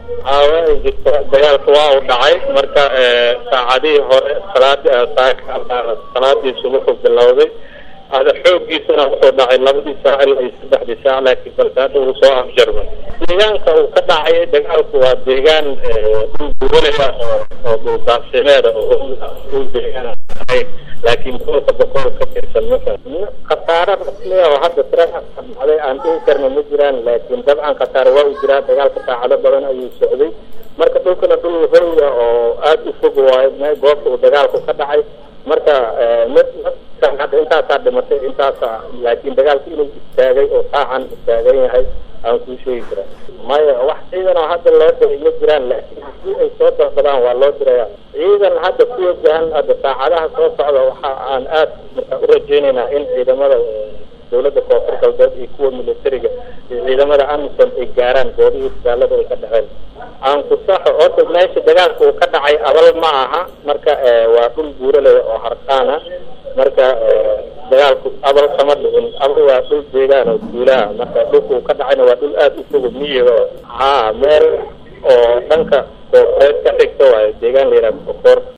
aawa jirta dagaalka waa uu dhacay marka saacadihii hore salaadi salaadii subuxu bilowday ada xoogiisana wuxuu dhacay labadii saac ilaa iyo saddexdii saac laakiin balse hadda uu soo afjarmay deegaanka uu ka dhacay dagaalku waa deegaan dhul gubanaya oo dhuldaaqsimeeda oo dhul deegaan ahayn laakiin gobolka boqol ka tirsan maka khasaare rasmi oo hadda tiraha dhacday aan dhihi karna ma jiraan laakiin dabcan khasaare waa u jiraa dagaalka saacado badan ayuu socday marka dhulkana dhul hoya oo aada u fog waayo meel goobta uu dagaalku ka dhacay marka hadda intaasaa dhimatay intaasa laakiin dagaalku inuu istaagay oo saacan istaagan yahay aan kuu sheegi karaa maya wax ciidan oo hadda loo diray ma jiraan laakiin haddii ay soo dalbadaan waa loo diraya ciidan hadda ku wajahan hadda saacadaha soo socda waxa aan aad marka u rajeynaynaa in ciidamada dawladda koonfur galbeed iyo kuwa militariga iyo ciidamada amisom ay gaaraan goobihii dagaalada ay ka dhaceen aan ku saxo horta meesha dagaalka uu ka dhacay abal ma aha marka waa dhul buuraley oo harqaana marka dagaalku abal kama dhicin abal waa dhul deegaan oo duulaha marka dhulka uu ka dhacayna waa dhul aada u fogo miyiga oo haa meel oo dhanka koofureed ka xigta waayo deegaan la yidhaha koonfur